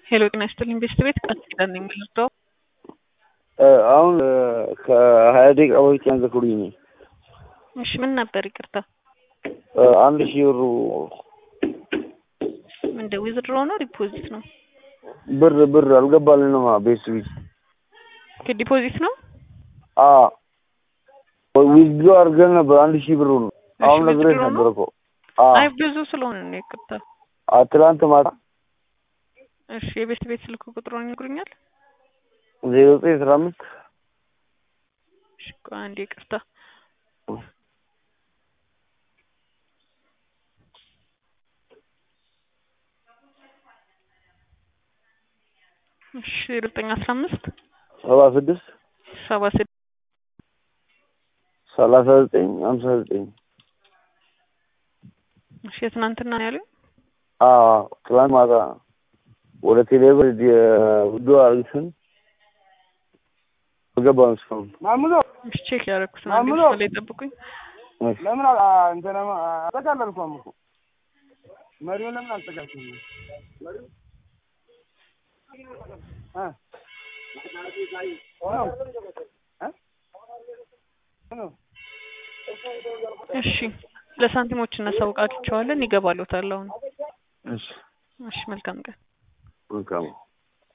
ሄሎ ጤና ይስጥልኝ ቤስት ቤት ቃል ኪዳን ነኝ የምንወስደው አሁን ከሀያ ደቂቃ በፊት ያንዘክሩኝ ነኝ። እሺ ምን ነበር ይቅርታ አንድ ሺህ ብሩ ምንደ ዊዝድሮ ነው ዲፖዚት ነው ብር ብር አልገባልንም። ቤት ቤት ዲፖዚት ነው ዊዝድሮ አድርገን ነበር አንድ ሺህ ብሩ ነው። አሁን እሺ፣ ነግሬሽ withdraw ነበር ነው? እኮ አይ ብዙ ስለሆነ ነው ይቅርታ አ ትላንት ማታ እሺ የቤስት ቤት ስልክ ቁጥሩን ይነግሩኛል ዜሮ ዘጠኝ አስራ አምስት እሺ ቆይ አንዴ ይቅርታ እሺ ዜሮ ዘጠኝ አስራ አምስት ሰባ ስድስት ሰባ ስድስት ሰላሳ ዘጠኝ ሀምሳ ዘጠኝ እሺ የትናንትና ነው ያሉኝ ትላንት ማታ ወደ ቴሌብር ውዶ አርግስን አልገባም እስካሁን። እሺ ቼክ ያደረኩት ነው አንዴ ማሙሎ! መስመር ላይ ጠብቁኝ እሺ። ለምን እንትን አጠቃለልኳም እኮ መሪው ለምን አልጠቃችም? እሺ ለሳንቲሞች እናሳውቃቸዋለን ይገባሉታል አሁን እሺ እሺ መልካም ቀን መልካም